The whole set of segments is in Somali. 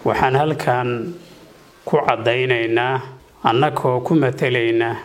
waxaan halkan ku caddaynaynaa annagoo ku matelaynaa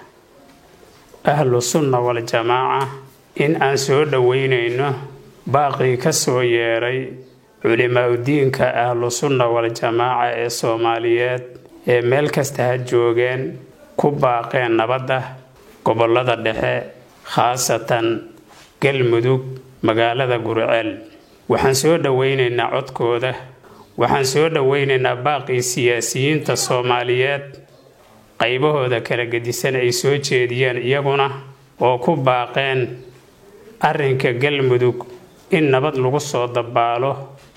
ahlu sunna waljamaaca in aan soo dhoweynayno baaqii ka soo yeeray culimaa-udiinka ahlu sunna waljamaaca ee soomaaliyeed ee meel kasta ha joogeen ku baaqeen nabadda gobollada dhexe khaasatan galmudug magaalada gurceel waxaan soo dhoweynaynaa codkooda waxaan soo dhoweynaynaa baaqii siyaasiyiinta soomaaliyeed qaybahooda kala gedisan ay soo jeediyeen iyaguna oo ku baaqeen arrinka galmudug in nabad lagu soo dabaalo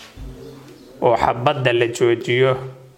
oo xabadda la joojiyo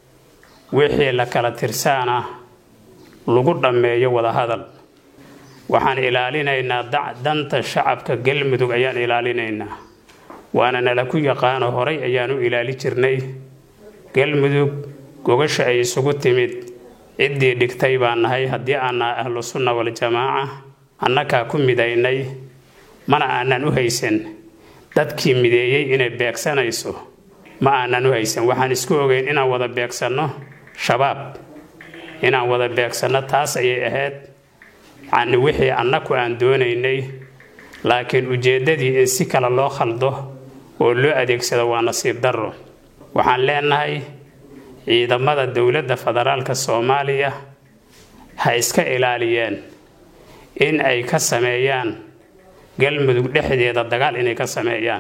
wixii la kala tirsaana lagu dhammeeyo wadahadal waxaan ilaalinaynaa danta shacabka galmudug ayaan ilaalinaynaa waana nala ku yaqaano horay ayaan u ilaali jirnay galmudug gogasha ay isugu timid ciddii dhigtay baan nahay haddii aan nahay ahlu sunna waljamaaca annagaa ku midaynay mana aanan u haysan dadkii mideeyey inay beegsanayso ma aanan u haysan waxaan isku ogeyn inaan wada beegsanno shabaab inaan wada beegsanno taas ayay ahayd yacni wixii annaku aan doonaynay laakiin ujeeddadii in si kale loo khaldo oo loo adeegsado waa nasiib darro waxaan leenahay ciidamada dowladda federaalka soomaaliya ha iska ilaaliyeen in ay ka sameeyaan galmudug dhexdeeda dagaal inay ka sameeyaan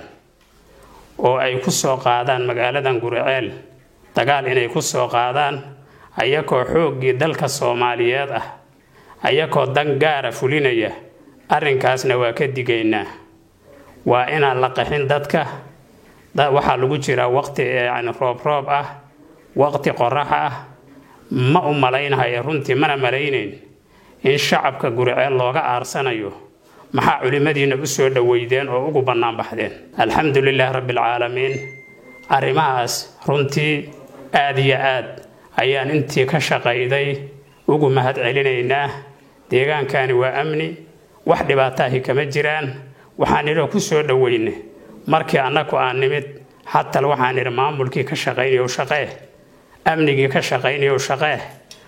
oo ay ku soo qaadaan magaaladan guriceel dagaal inay ku soo qaadaan ayakoo xooggii dalka soomaaliyeed ah ayakoo dan gaara fulinaya arrinkaasna waa ka digaynaa waa inaan la qaxin dadka waxaa lagu jiraa waqti yani roob roob ah waqti qorax ah ma u malaynhayo runtii mana malaynayn in shacabka guriceel looga aarsanayo maxaa culimmadiina u soo dhoweydeen oo ugu bannaan baxdeen alxamdu lilaah rabbialcaalamiin arrimahaas runtii aad iyo aad ayaan intii ka shaqayday ugu mahad celinaynaa deegaankani waa amni wax dhibaataahi kama jiraan waxaan idhoo ku soo dhoweyne markii annagu aan nimid xatal waxaan idhi maamulkii ka shaqaynayow shaqee amnigii ka shaqaynayow shaqee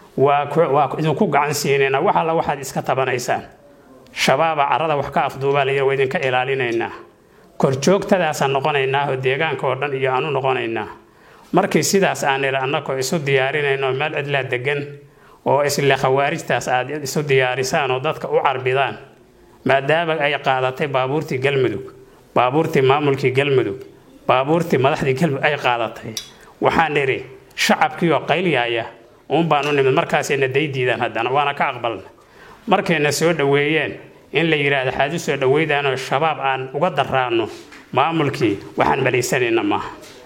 waa idinku gacan siinayna wax alla waxaad iska tabanaysaan shabaaba carada wax ka afduubaa layidhi waa idinka ilaalinaynaa korjoogtadaasaan noqonaynaa oo deegaanka oo dhan iyo aanu noqonaynaa markii sidaas aan idhi annagoo isu diyaarinayno meel cidlaa degan oo isle khawaarijtaas aad isu diyaarisaan oo dadka u carbidaan maadaama ay qaadatay baabuurtii galmudug baabuurtii maamulkii galmudug baabuurtii madaxdii galmudug ay qaadatay waxaan idhi shacabkii oo qaylyaaya uun baan u nimid markaasayna daydiidaan haddana waana ka aqbalna markayna soo dhoweeyeen in la yidhaahdo xaad u soo dhoweydaanoo shabaab aan uga daraanno maamulkii waxaan malaysanayna maaha